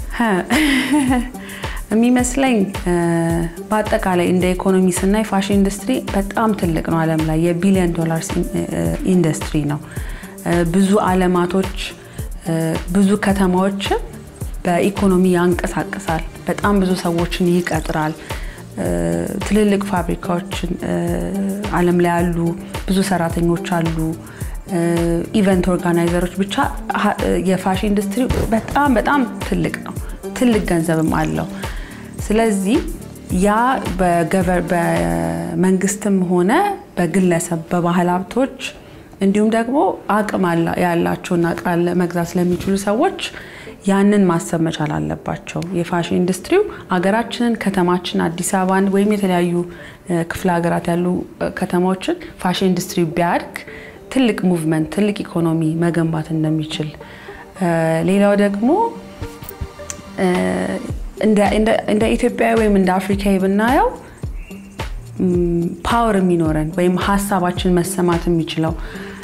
የሚመስለኝ በአጠቃላይ እንደ ኢኮኖሚ ስናይ ፋሽን ኢንዱስትሪ በጣም ትልቅ ነው። ዓለም ላይ የቢሊዮን ዶላርስ ኢንዱስትሪ ነው። ብዙ አለማቶች ብዙ ከተማዎችን በኢኮኖሚ ያንቀሳቅሳል። በጣም ብዙ ሰዎችን ይቀጥራል። ትልልቅ ፋብሪካዎችን ዓለም ላይ አሉ። ብዙ ሰራተኞች አሉ። ኢቨንት ኦርጋናይዘሮች ብቻ የፋሽን ኢንዱስትሪ በጣም በጣም ትልቅ ነው። ትልቅ ገንዘብም አለው። ስለዚህ ያ በመንግስትም ሆነ በግለሰብ በባህል ሀብቶች እንዲሁም ደግሞ አቅም ያላቸውና እቃ መግዛት ለሚችሉ ሰዎች ያንን ማሰብ መቻል አለባቸው። የፋሽን ኢንዱስትሪው አገራችንን፣ ከተማችን አዲስ አበባን ወይም የተለያዩ ክፍለ ሀገራት ያሉ ከተማዎችን ፋሽን ኢንዱስትሪ ቢያድግ ትልቅ ሙቭመንት፣ ትልቅ ኢኮኖሚ መገንባት እንደሚችል ሌላው ደግሞ እንደ ኢትዮጵያዊ ወይም እንደ አፍሪካዊ ብናየው ፓወር የሚኖረን ወይም ሀሳባችን መሰማት የሚችለው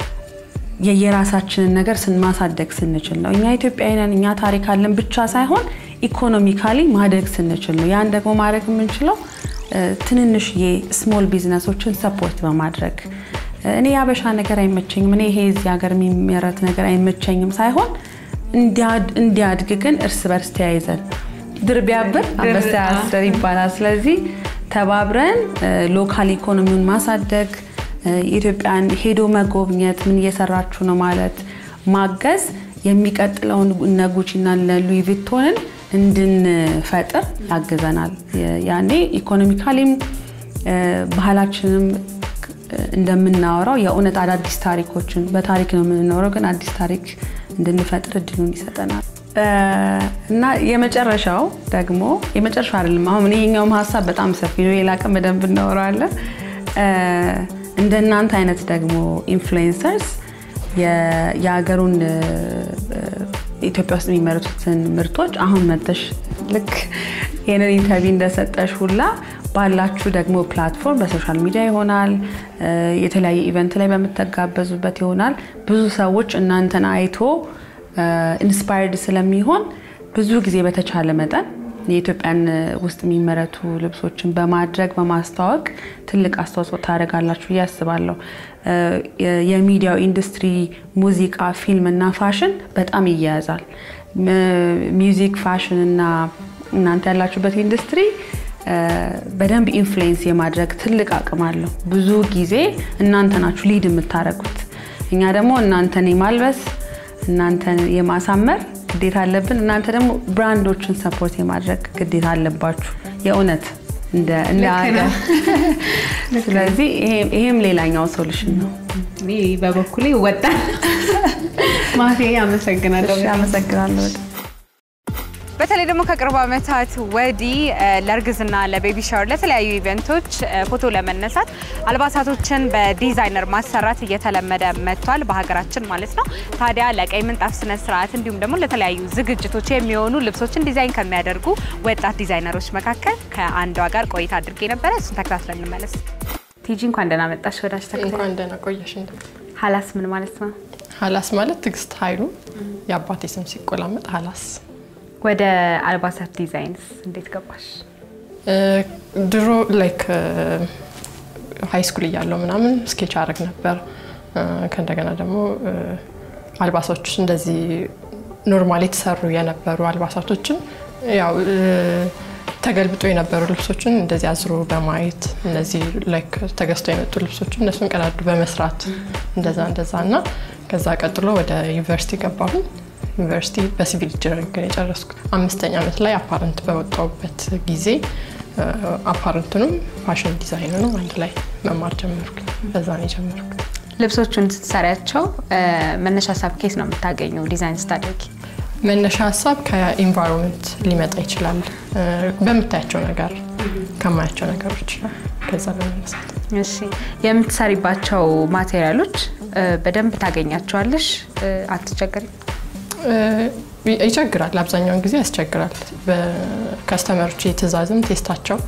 የየራሳችንን ነገር ስንማሳደግ ስንችል ነው። እኛ ኢትዮጵያዊ ነን፣ እኛ ታሪክ አለን ብቻ ሳይሆን ኢኮኖሚካሊ ማደግ ስንችል ነው። ያን ደግሞ ማድረግ የምንችለው ትንንሽዬ ስሞል ቢዝነሶችን ሰፖርት በማድረግ እኔ የአበሻ ነገር አይመቸኝም፣ እኔ ይሄ እዚህ ሀገር የሚመረት ነገር አይመቸኝም ሳይሆን እንዲያድግ ግን እርስ በርስ ተያይዘን ድር ቢያብር አንበሳ ያስር ይባላል። ስለዚህ ተባብረን ሎካል ኢኮኖሚውን ማሳደግ ኢትዮጵያን ሄዶ መጎብኘት ምን እየሰራችሁ ነው ማለት ማገዝ የሚቀጥለውን እነ ጉቺና እነ ሉዊ ቪቶንን እንድንፈጥር ያግዘናል። ያኔ ኢኮኖሚካሊም ባህላችንም እንደምናወራው የእውነት አዳዲስ ታሪኮችን በታሪክ ነው የምንኖረው፣ ግን አዲስ ታሪክ እንድንፈጥር እድሉን ይሰጠናል። እና የመጨረሻው ደግሞ የመጨረሻ አይደለም። አሁን ይሄኛውም ሀሳብ በጣም ሰፊ ነው። ሌላ ቀን በደንብ እናወራለን። እንደ እናንተ አይነት ደግሞ ኢንፍሉዌንሰርስ የሀገሩን ኢትዮጵያ ውስጥ የሚመረቱትን ምርቶች አሁን መተሽ ልክ ይህንን ኢንተርቪው እንደሰጠሽ ሁላ ባላችሁ ደግሞ ፕላትፎርም በሶሻል ሚዲያ ይሆናል፣ የተለያየ ኢቨንት ላይ በምትጋበዙበት ይሆናል። ብዙ ሰዎች እናንተን አይቶ ኢንስፓየርድ ስለሚሆን ብዙ ጊዜ በተቻለ መጠን የኢትዮጵያን ውስጥ የሚመረቱ ልብሶችን በማድረግ በማስተዋወቅ ትልቅ አስተዋጽኦ ታደርጋላችሁ ብዬ አስባለሁ። የሚዲያው ኢንዱስትሪ ሙዚቃ፣ ፊልም እና ፋሽን በጣም ይያያዛል። ሚውዚክ፣ ፋሽን እና እናንተ ያላችሁበት ኢንዱስትሪ በደንብ ኢንፍሉዌንስ የማድረግ ትልቅ አቅም አለው። ብዙ ጊዜ እናንተ ናችሁ ሊድ የምታደርጉት። እኛ ደግሞ እናንተን የማልበስ እናንተን የማሳመር ግዴታ አለብን። እናንተ ደግሞ ብራንዶችን ሰፖርት የማድረግ ግዴታ አለባችሁ የእውነት እንደ ሀገር። ስለዚህ ይሄም ሌላኛው ሶሉሽን ነው። እኔ በበኩሌ ወጣን ማቴ አመሰግናለሁ። አመሰግናለሁ። በተለይ ደግሞ ከቅርብ ዓመታት ወዲህ ለእርግዝና፣ ለቤቢ ሻወር፣ ለተለያዩ ኢቨንቶች ፎቶ ለመነሳት አልባሳቶችን በዲዛይነር ማሰራት እየተለመደ መጥቷል፣ በሀገራችን ማለት ነው። ታዲያ ለቀይ ምንጣፍ ስነ ስርዓት እንዲሁም ደግሞ ለተለያዩ ዝግጅቶች የሚሆኑ ልብሶችን ዲዛይን ከሚያደርጉ ወጣት ዲዛይነሮች መካከል ከአንዷ ጋር ቆይታ አድርጌ ነበረ። እሱን ተከታትለን እንመለስ። ቲጂ እንኳን ደህና መጣሽ ወዳጅ ተከታይ። እንኳን ደህና ቆየሽ። ሀላስ ምን ማለት ነው? ሀላስ ማለት ትዕግስት ኃይሉ የአባቴ ስም ሲቆላመጥ ሀላስ ወደ አልባሳት ዲዛይንስ እንዴት ገባሽ? ድሮ ላይክ ሀይ ስኩል እያለው ምናምን ስኬች አረግ ነበር። ከእንደገና ደግሞ አልባሳቶች እንደዚህ ኖርማል የተሰሩ የነበሩ አልባሳቶችን ያው ተገልብጦ የነበሩ ልብሶችን እንደዚህ አዝሮ በማየት እነዚህ ላይክ ተገዝተው የመጡ ልብሶችን እነሱን ቀዳዱ በመስራት እንደዛ እንደዛ እና ከዛ ቀጥሎ ወደ ዩኒቨርሲቲ ገባሁኝ። ዩኒቨርሲቲ በሲቪል ኢንጂነሪንግ ነው የጨረስኩት። አምስተኛ ዓመት ላይ አፓረንት በወጣሁበት ጊዜ አፓረንቱንም ፋሽን ዲዛይኑንም አንድ ላይ መማር ጀመርኩ። በዛ ነው የጀመርኩት። ልብሶቹን ስትሰሪያቸው መነሻ ሀሳብ ኬስ ነው የምታገኘው ዲዛይን ስታደርጊ? መነሻ ሀሳብ ከኢንቫይሮንመንት ሊመጣ ይችላል። በምታያቸው ነገር ከማያቸው ነገሮች ከዛ በመነሳት እሺ። የምትሰሪባቸው ማቴሪያሎች በደንብ ታገኛቸዋለሽ? አትቸገሪም? ይቸግራል። አብዛኛውን ጊዜ ያስቸግራል። በከስተመሮች የትእዛዝም ቴስታቸው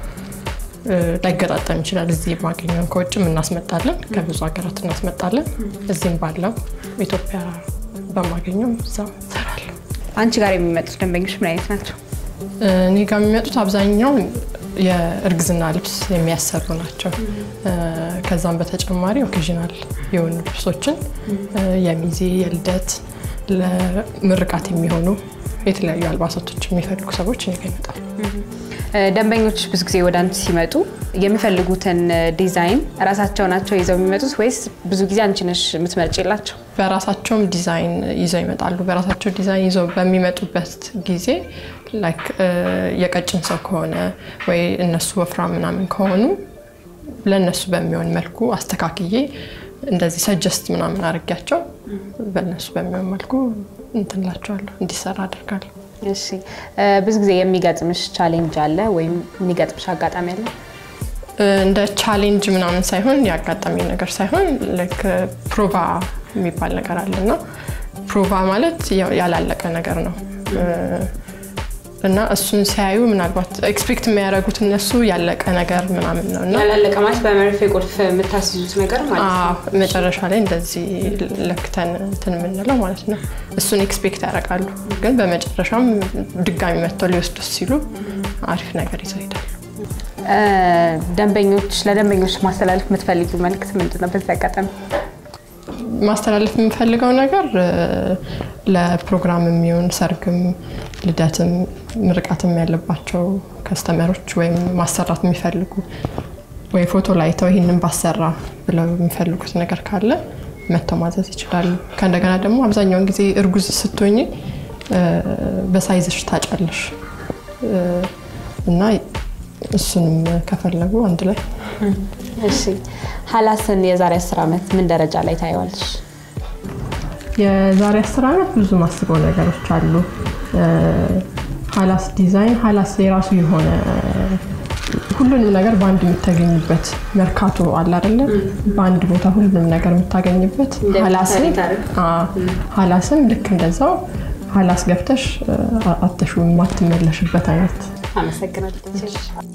ላይገጣጠም ይችላል። እዚህ የማገኘውን ከውጭም እናስመጣለን፣ ከብዙ ሀገራት እናስመጣለን። እዚህም ባለው ኢትዮጵያ በማገኘው እዛ እሰራለሁ። አንቺ ጋር የሚመጡት ደንበኞች ምን አይነት ናቸው? እኔ ጋር የሚመጡት አብዛኛው የእርግዝና ልብስ የሚያሰሩ ናቸው። ከዛም በተጨማሪ ኦኬዥናል የሆኑ ልብሶችን የሚዜ፣ የልደት፣ ለምርቃት የሚሆኑ የተለያዩ አልባሳቶች የሚፈልጉ ሰዎች እኔ ጋ ይመጣሉ። ደንበኞች ብዙ ጊዜ ወደ አንቺ ሲመጡ የሚፈልጉትን ዲዛይን እራሳቸው ናቸው ይዘው የሚመጡት ወይስ ብዙ ጊዜ አንቺ ነሽ የምትመርጭላቸው? በራሳቸውም ዲዛይን ይዘው ይመጣሉ። በራሳቸው ዲዛይን ይዘው በሚመጡበት ጊዜ ላይክ የቀጭን ሰው ከሆነ ወይ እነሱ ወፍራም ምናምን ከሆኑ ለእነሱ በሚሆን መልኩ አስተካክዬ እንደዚህ ሰጀስት ምናምን አድርጊያቸው በእነሱ በሚሆን መልኩ እንትንላቸዋለሁ እንዲሰራ አድርጋለሁ። እሺ ብዙ ጊዜ የሚገጥምሽ ቻሌንጅ አለ ወይም የሚገጥምሽ አጋጣሚ አለ? እንደ ቻሌንጅ ምናምን ሳይሆን ያጋጠሚ ነገር ሳይሆን ልክ ፕሮቫ የሚባል ነገር አለ እና ፕሮቫ ማለት ያላለቀ ነገር ነው እና እሱን ሲያዩ ምናልባት ኤክስፔክት የሚያደርጉት እነሱ ያለቀ ነገር ምናምን ነው እና ያላለቀ ማለት በመርፌ ቁልፍ የምታስይዙት ነገር ማለት ነው። አዎ፣ መጨረሻ ላይ እንደዚህ ለክተን እንትን የምንለው ማለት ነው። እሱን ኤክስፔክት ያደርጋሉ። ግን በመጨረሻም ድጋሚ መጥተው ሊወስዱት ሲሉ አሪፍ ነገር ይዘው ይሄዳሉ። ደንበኞች ለደንበኞች ማስተላለፍ የምትፈልጊው መልዕክት ምንድን ነው? በዚህ አጋጣሚ ማስተላለፍ የምፈልገው ነገር ለፕሮግራም የሚሆን ሰርግም፣ ልደትም፣ ምርቃትም ያለባቸው ከስተመሮች ወይም ማሰራት የሚፈልጉ ወይ ፎቶ ላይተው ይህንን ባሰራ ብለው የሚፈልጉት ነገር ካለ መጥተው ማዘዝ ይችላሉ። ከእንደገና ደግሞ አብዛኛውን ጊዜ እርጉዝ ስትሆኝ በሳይዝሽ ታጫለሽ እና እሱንም ከፈለጉ አንድ ላይ እሺ ሀላስን የዛሬ አስር ዓመት ምን ደረጃ ላይ ታየዋለሽ? የዛሬ አስር ዓመት ብዙ ማስበው ነገሮች አሉ። ሀላስ ዲዛይን ሀላስ የራሱ የሆነ ሁሉንም ነገር በአንድ የምታገኝበት መርካቶ አለ አይደለ? በአንድ ቦታ ሁሉንም ነገር የምታገኝበት ሀላስን ሀላስም ልክ እንደዛው ሀላስ ገብተሽ አተሹ የማትመለሽበት አይነት አመሰግናለሁ።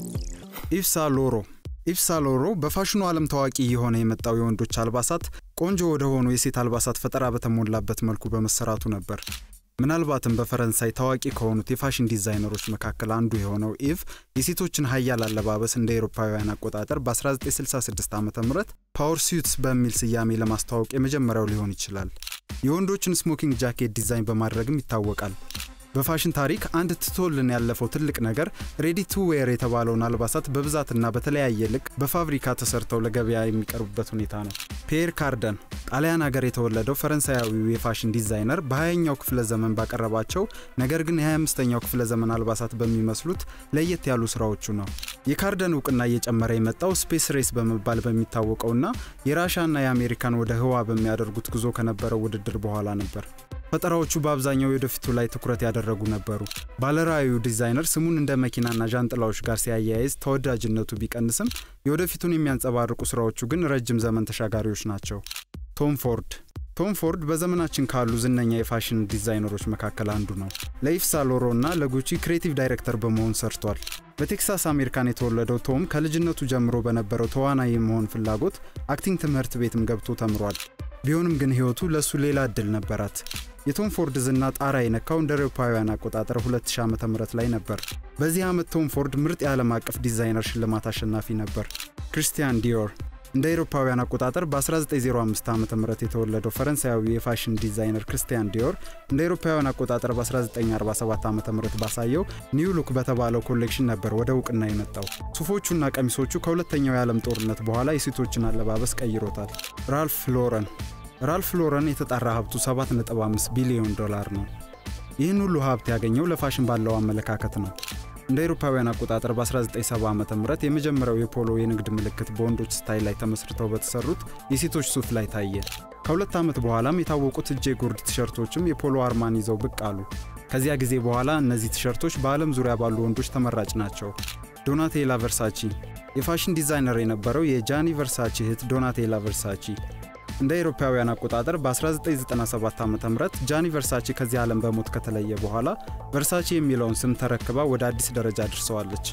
ኢፍሳ ሎሮ ኢፍሳ ሎሮ በፋሽኑ ዓለም ታዋቂ የሆነ የመጣው የወንዶች አልባሳት ቆንጆ ወደ ሆኑ የሴት አልባሳት ፈጠራ በተሞላበት መልኩ በመሰራቱ ነበር። ምናልባትም በፈረንሳይ ታዋቂ ከሆኑት የፋሽን ዲዛይነሮች መካከል አንዱ የሆነው ኢቭ የሴቶችን ሀያል አለባበስ እንደ ኤሮፓውያን አቆጣጠር በ1966 ዓ ም ፓወር ሲዩትስ በሚል ስያሜ ለማስተዋወቅ የመጀመሪያው ሊሆን ይችላል። የወንዶችን ስሞኪንግ ጃኬት ዲዛይን በማድረግም ይታወቃል። በፋሽን ታሪክ አንድ ትቶልን ያለፈው ትልቅ ነገር ሬዲ ቱ ዌር የተባለውን አልባሳት በብዛትና በተለያየ ልክ በፋብሪካ ተሰርተው ለገበያ የሚቀርቡበት ሁኔታ ነው። ፒየር ካርደን ጣሊያን ሀገር የተወለደው ፈረንሳያዊው የፋሽን ዲዛይነር በ20ኛው ክፍለ ዘመን ባቀረባቸው ነገር ግን የ25ኛው ክፍለ ዘመን አልባሳት በሚመስሉት ለየት ያሉ ስራዎቹ ነው። የካርደን እውቅና እየጨመረ የመጣው ስፔስ ሬስ በመባል በሚታወቀውና የራሻና የአሜሪካን ወደ ህዋ በሚያደርጉት ጉዞ ከነበረው ውድድር በኋላ ነበር። ፈጠራዎቹ በአብዛኛው የወደፊቱ ላይ ትኩረት ያደረጉ ነበሩ። ባለራዕዩ ዲዛይነር ስሙን እንደ መኪናና ዣንጥላዎች ጋር ሲያያይዝ ተወዳጅነቱ ቢቀንስም የወደፊቱን የሚያንጸባርቁ ስራዎቹ ግን ረጅም ዘመን ተሻጋሪዎች ናቸው። ቶም ፎርድ ቶም ፎርድ በዘመናችን ካሉ ዝነኛ የፋሽን ዲዛይነሮች መካከል አንዱ ነው። ለኢፍ ሳሎሮ እና ለጉቺ ክሬቲቭ ዳይሬክተር በመሆን ሰርቷል። በቴክሳስ አሜሪካን የተወለደው ቶም ከልጅነቱ ጀምሮ በነበረው ተዋናይ የመሆን ፍላጎት አክቲንግ ትምህርት ቤትም ገብቶ ተምሯል። ቢሆንም ግን ህይወቱ ለእሱ ሌላ እድል ነበራት። የቶም ፎርድ ዝና ጣራ የነካው እንደ አውሮፓውያን አቆጣጠር 2000 ዓ ም ላይ ነበር። በዚህ ዓመት ቶም ፎርድ ምርጥ የዓለም አቀፍ ዲዛይነር ሽልማት አሸናፊ ነበር። ክሪስቲያን ዲዮር እንደ አውሮፓውያን አቆጣጠር በ1905 ዓ ም የተወለደው ፈረንሳያዊ የፋሽን ዲዛይነር ክርስቲያን ዲዮር እንደ አውሮፓውያን አቆጣጠር በ1947 ዓ ም ባሳየው ኒው ሉክ በተባለው ኮሌክሽን ነበር ወደ እውቅና የመጣው። ሱፎቹና ቀሚሶቹ ከሁለተኛው የዓለም ጦርነት በኋላ የሴቶችን አለባበስ ቀይሮታል። ራልፍ ሎረን ራልፍ ሎረን የተጣራ ሀብቱ 7.5 ቢሊዮን ዶላር ነው። ይህን ሁሉ ሀብት ያገኘው ለፋሽን ባለው አመለካከት ነው። እንደ አውሮፓውያን አቆጣጠር በ1970 ዓ ም የመጀመሪያው የፖሎ የንግድ ምልክት በወንዶች ስታይል ላይ ተመስርተው በተሰሩት የሴቶች ሱፍ ላይ ታየ። ከሁለት ዓመት በኋላም የታወቁት እጄ ጉርድ ቲሸርቶችም የፖሎ አርማን ይዘው ብቅ አሉ። ከዚያ ጊዜ በኋላ እነዚህ ቲሸርቶች በዓለም ዙሪያ ባሉ ወንዶች ተመራጭ ናቸው። ዶናቴላ ቨርሳቺ የፋሽን ዲዛይነር የነበረው የጃኒ ቨርሳቺ እህት ዶናቴላ ቨርሳቺ እንደ አውሮፓውያን አቆጣጠር በ1997 ዓ ም ጃኒ ቨርሳቺ ከዚህ ዓለም በሞት ከተለየ በኋላ ቨርሳቺ የሚለውን ስም ተረክባ ወደ አዲስ ደረጃ ደርሰዋለች።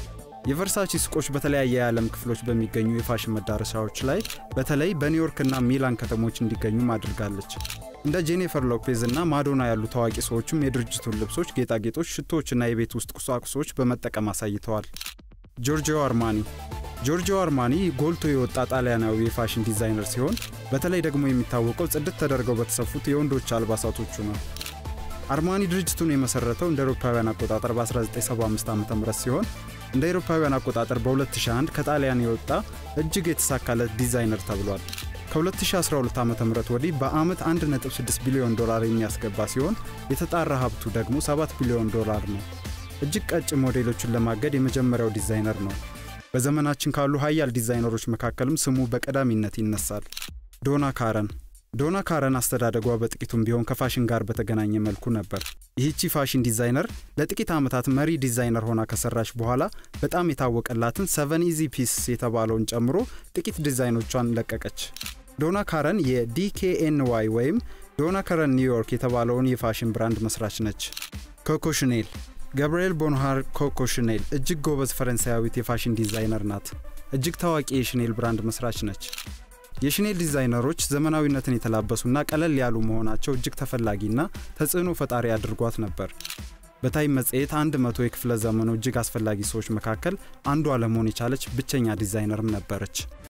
የቨርሳቺ ሱቆች በተለያየ የዓለም ክፍሎች በሚገኙ የፋሽን መዳረሻዎች ላይ በተለይ በኒውዮርክና ሚላን ከተሞች እንዲገኙም አድርጋለች። እንደ ጄኒፈር ሎፔዝ እና ማዶና ያሉ ታዋቂ ሰዎችም የድርጅቱን ልብሶች፣ ጌጣጌጦች፣ ሽቶዎችና የቤት ውስጥ ቁሳቁሶች በመጠቀም አሳይተዋል። ጆርጂዮ አርማኒ ጆርጂዮ አርማኒ ጎልቶ የወጣ ጣሊያናዊ የፋሽን ዲዛይነር ሲሆን በተለይ ደግሞ የሚታወቀው ጽድት ተደርገው በተሰፉት የወንዶች አልባሳቶቹ ነው። አርማኒ ድርጅቱን የመሰረተው እንደ አውሮፓውያን አቆጣጠር በ1975 ዓ ም ሲሆን እንደ አውሮፓውያን አቆጣጠር በ2001 ከጣሊያን የወጣ እጅግ የተሳካለት ዲዛይነር ተብሏል። ከ2012 ዓ ም ወዲህ በአመት 1.6 ቢሊዮን ዶላር የሚያስገባ ሲሆን የተጣራ ሀብቱ ደግሞ 7 ቢሊዮን ዶላር ነው። እጅግ ቀጭን ሞዴሎችን ለማገድ የመጀመሪያው ዲዛይነር ነው። በዘመናችን ካሉ ሀያል ዲዛይነሮች መካከልም ስሙ በቀዳሚነት ይነሳል። ዶና ካረን ዶና ካረን አስተዳደጓ በጥቂቱም ቢሆን ከፋሽን ጋር በተገናኘ መልኩ ነበር። ይህቺ ፋሽን ዲዛይነር ለጥቂት ዓመታት መሪ ዲዛይነር ሆና ከሰራች በኋላ በጣም የታወቀላትን ሰቨን ኢዚ ፒስ የተባለውን ጨምሮ ጥቂት ዲዛይኖቿን ለቀቀች። ዶና ካረን የዲኬኤንዋይ ወይም ዶና ካረን ኒውዮርክ የተባለውን የፋሽን ብራንድ መስራች ነች። ኮኮ ሽኔል ገብርኤል ቦንሃር ኮኮ ሽኔል እጅግ ጎበዝ ፈረንሳያዊት የፋሽን ዲዛይነር ናት። እጅግ ታዋቂ የሽኔል ብራንድ መስራች ነች። የሽኔል ዲዛይነሮች ዘመናዊነትን የተላበሱና ቀለል ያሉ መሆናቸው እጅግ ተፈላጊና ተጽዕኖ ፈጣሪ አድርጓት ነበር። በታይም መጽሔት አንድ መቶ የክፍለ ዘመኑ እጅግ አስፈላጊ ሰዎች መካከል አንዷ ለመሆን የቻለች ብቸኛ ዲዛይነርም ነበረች።